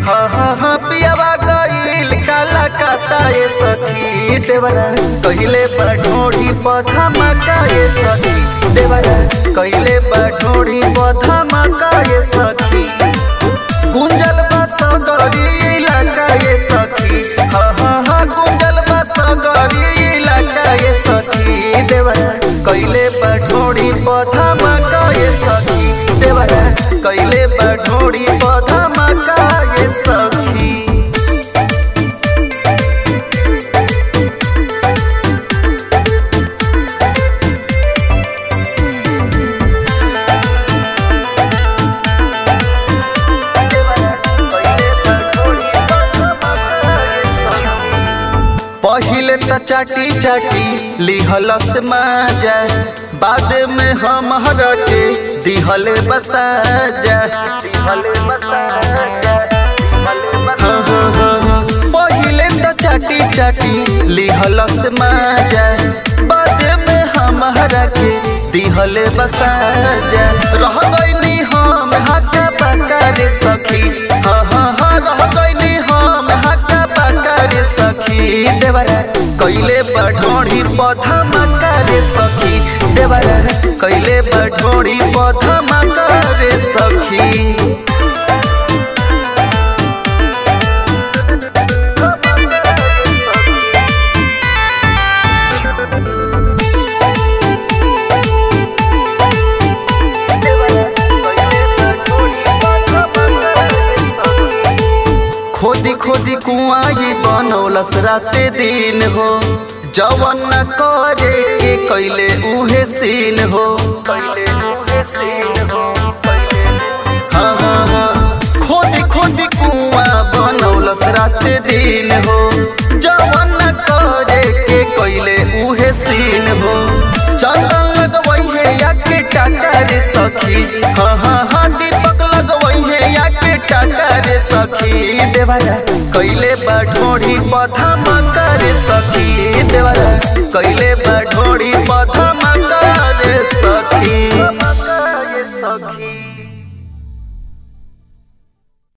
हाँ हाँ हाँ पियावा गईल काला काता ये सखी देवरा कहिले बढ़ोड़ी पौधा मका ये सखी देवरा कहिले बढ़ोड़ी पौधा मका ये सखी गुंजल बसगरी इलाका ये सखी हाँ हाँ हाँ गुंजल बसगरी इलाका ये सखी देवरा कहिले बढ़ोड़ी पौधा मका ये सखी देवरा कहिले बढ़ोड़ी पौधा मका ये सखी पहिले त चाटी चाटी लिहलस माजा बाद में हम के दिहल बसाजा दिहल बसाजा हाँ, हाँ, हाँ, हाँ। पहिले त चाटी चाटी लिहलस माजा बाद में हम के दिहल बसाजा रह गईनी हम हका पका रे सखी हाँ हाँ हाँ रह गईनी हम हका पका रे सखी देवरा कैले बढ़ोड़ी पौधा मका रे सखी देवरा कैले बढ़ोड़ी पौधा मका रे सखी खोदी खोदी कुआं ये बनौलस राते दिन हो जवन न करे के कैले उहे सीन हो कैले उहे सीन हो हाँ हाँ हाँ खोदी खोदी कुआं बनौलस राते दिन हो जवन न करे के कैले उहे सीन हो चंदन लगवई है या के टाटा रे सखी हाँ हाँ हाँ दीपक लगवई है या के टाटा रे सखी देवरा कैले बढ़ोड़ी पौधा